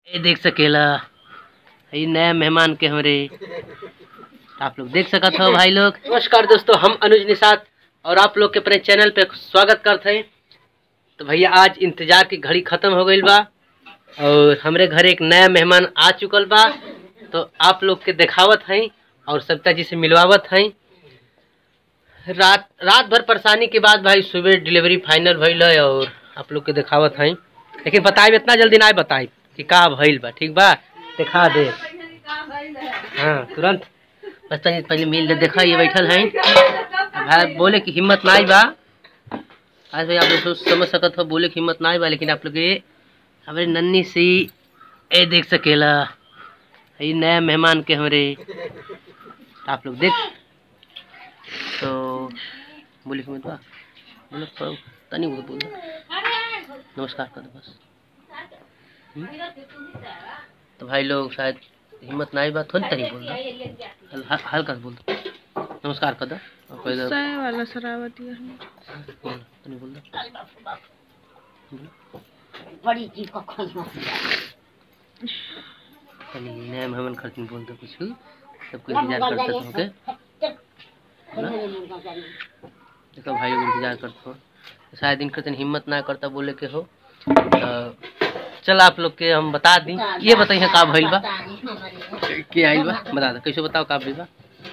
ये देख सकेला ये नया मेहमान के हमरे आप लोग देख सकत हो भाई लोग नमस्कार दोस्तों हम अनुज निषाद और आप लोग के अपने चैनल पे स्वागत करते हैं तो भैया आज इंतजार की घड़ी खत्म हो गई बा और हमरे घर एक नया मेहमान आ चुकल बा तो आप लोग के दिखावत हैं और सविता जी से मिलवावत हैं रात रात भर परेशानी के बाद भाई सुबह डिलीवरी फाइनल भइल है और आप लोग के दिखावत हैं लेकिन बताए इतना जल्दी ना बताए कि का भइल बा ठीक बा दिखा दे हाँ तुरंत बस तनी पहले मिल दे देखा ये बैठल हैं भाई बोले कि हिम्मत ना आई बा आज भाई आप लोग सोच समझ सकत हो बोले कि हिम्मत ना आई बा लेकिन आप लोग ये हमारे नन्नी सी ए देख सकेला ये नया मेहमान के हमरे आप लोग देख तो बोले कि मत बा बोलो तो तनी बोल बोल नमस्कार कर दो बस हम्म? तो भाई लोग शायद हिम्मत ना आई बात थोड़ी तनी बोल दो हल, हल, हल्का से बोल दो नमस्कार कर दो और कोई दो चाय वाला शराबती है बोल तनी बोल दो बोलो। बड़ी चीज को खोज तनी नया मेहमान खर्च बोल दो कुछ सबको इंतजार करते थे ओके देखो भाई लोग इंतजार करते हो शायद इनके तनी हिम्मत ना करता बोले के हो तो चल आप लोग के हम बता दी ये बताइए का भइल बा के आइल बा बता दो कैसे बताओ का भइल बा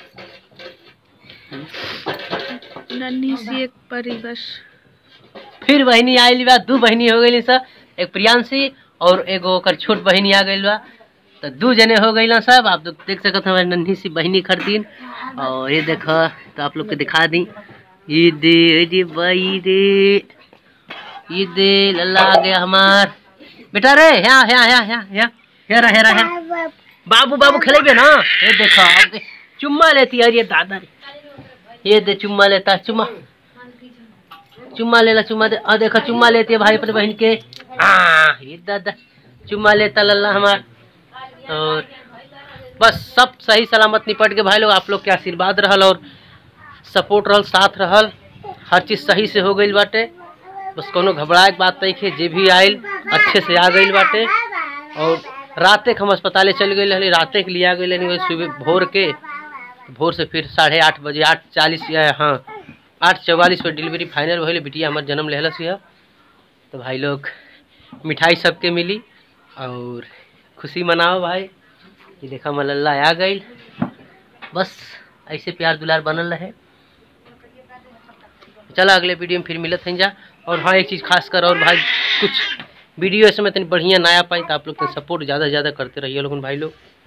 नन्ही सी एक परी बस फिर बहनी आइल बा दू बहनी हो गई सब एक प्रियांशी और एगो ओकर छोट बहनी आ गई बा तो दू जने हो गई सब आप लोग देख सकते हमारे नन्ही सी बहनी खरीदीन और ये देखो तो आप लोग के दिखा दी ये दे ये दे भाई दे ये दे लल्ला आ गया हमार बेटा रे यहाँ यहाँ यहाँ यहाँ यहाँ हेरा हेरा हेरा बाबू बाबू खेलेबे ना ये देखो अब दे- चुम्मा लेती है ये दादा रे ये दे चुम्मा लेता है, चुम्मा चुम्मा ले ला चुम्मा दे आ देखो चुम्मा लेती है भाई अपने बहन के हाँ ये दादा चुम्मा लेता लल्ला हमार और बस सब सही सलामत निपट के भाई लोग आप लोग के आशीर्वाद रहल और सपोर्ट रहल साथ रहल हर चीज़ सही से हो गई बाटे बस कोनो घबराए के बात नहीं है जे भी आयल अच्छे से आ गई बाटे और राते के हम अस्पताले चल गए रही राते के लिए आ गए सुबह भोर के भोर से फिर साढ़े आठ बजे आठ चालीस हाँ आठ चौवालीस पे डिलीवरी फाइनल भइल बिटिया हमार जन्म लेहलस है तो भाई लोग मिठाई सबके मिली और खुशी मनाओ भाई ये देखा मल्ला आ गई बस ऐसे प्यार दुलार बनल रहे चला अगले वीडियो में फिर मिलत हैं जा और हाँ एक चीज़ खास कर और भाई कुछ वीडियो इसमें तनी बढ़िया नया पाई तो आप लोग सपोर्ट ज़्यादा से ज़्यादा करते रहिए लोगन भाई लोग